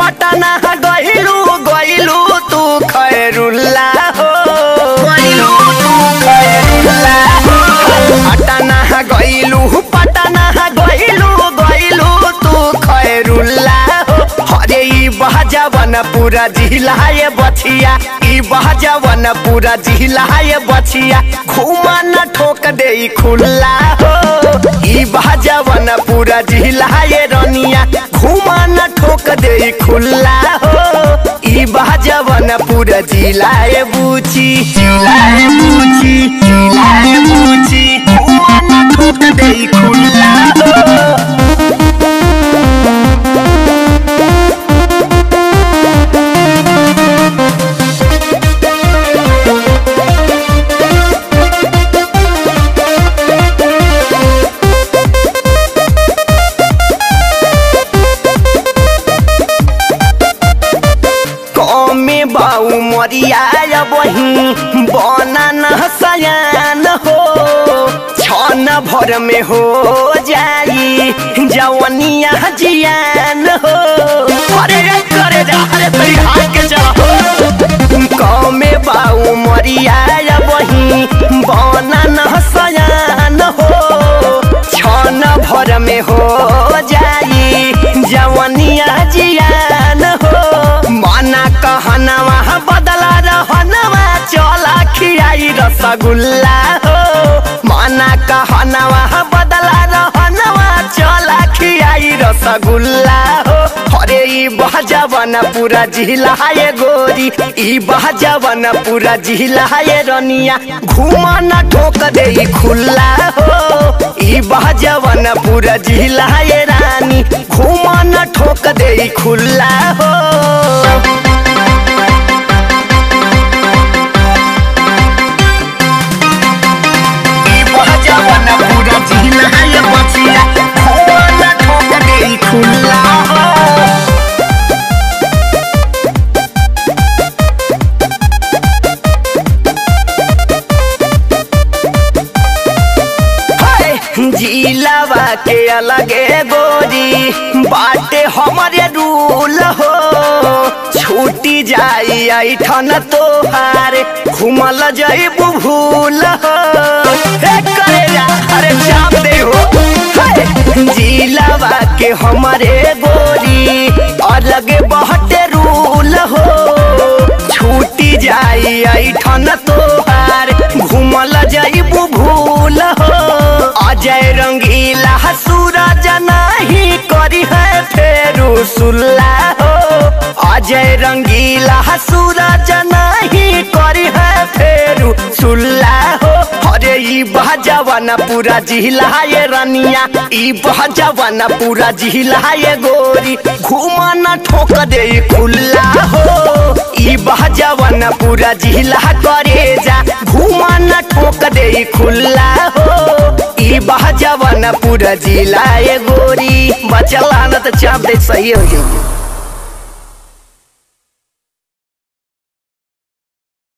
पटना गइलू गइलू तू खैरुल्ला हो गइलू तू खैरुल्ला हो पटना गइलू पटना गइलू गइलू तू खैरुल्ला हो अरे ई बहजवन पूरा जिला ये बछिया ई बहजवन पूरा जिला ये बछिया घुमा न ठोक दे ई खुल्ला हो ई बहजवन पूरा जिला ये रनिया घुमा न ठोक दे ई खुल्ला हो ई बहजवन पूरा जिला ये बूची जिला ये बूची जिला ये बूची घुमा न ठोक दे ई खुल्ला हो कमे बाऊ मरिया बही बना न सयान हो छन भर में हो जाई जवनिया जियान हो अरे रे करे जा अरे तई हाथ के चला कमे बाऊ मरिया बही बना न सयान हो छन भर में हो जाई जवनिया जियान हो माना कहनवा बदला रहनवा चला खियाई रसगुल्ला हो माना कहनवा बदला रहनवा चला खियाई रसगुल्ला हो अरे ई बहजवन पूरा जिला ये गोरी ई बहजवन पूरा जिला ये रनिया घुमा न ठोक दे ई खुल्ला हो ई बहजवन पूरा जिला ये रानी घुमा न ठोक दे ई खुल्ला हो ई बहजवन पूरा जिला ये बचिया घुमा न ठोक दे ई खुल्ला हो हाय, जिलावा के अलगे गोरी बाटे हमारे रूल हो छूटी जाई ऐठन तोहार घुमल जइबू भूल हो हे करे जा अरे चाप दे हो हाय, जिलावा के हमारे गोरी अलगे बहटे रूल हो छूटी जाई ऐठन तोहार घुमल जइबू भूल हो अजय रंगीला सूरज नाही करी है फेरू सुल्ला हो अजय रंगीला सूरज नाही करी है फेरू सुल्ला हो अरे ई बहजवन पूरा जिला ये रनिया ई बहजवन पूरा जिला ये गोरी घुमा न ठोक दे ई खुल्ला हो ई बहजवन पूरा जिला करे जा घुमा न ठोक दे ई खुल्ला हो ई बहजवन पूरा जिला ये गोरी बचला न त चाप दे सही हो जाई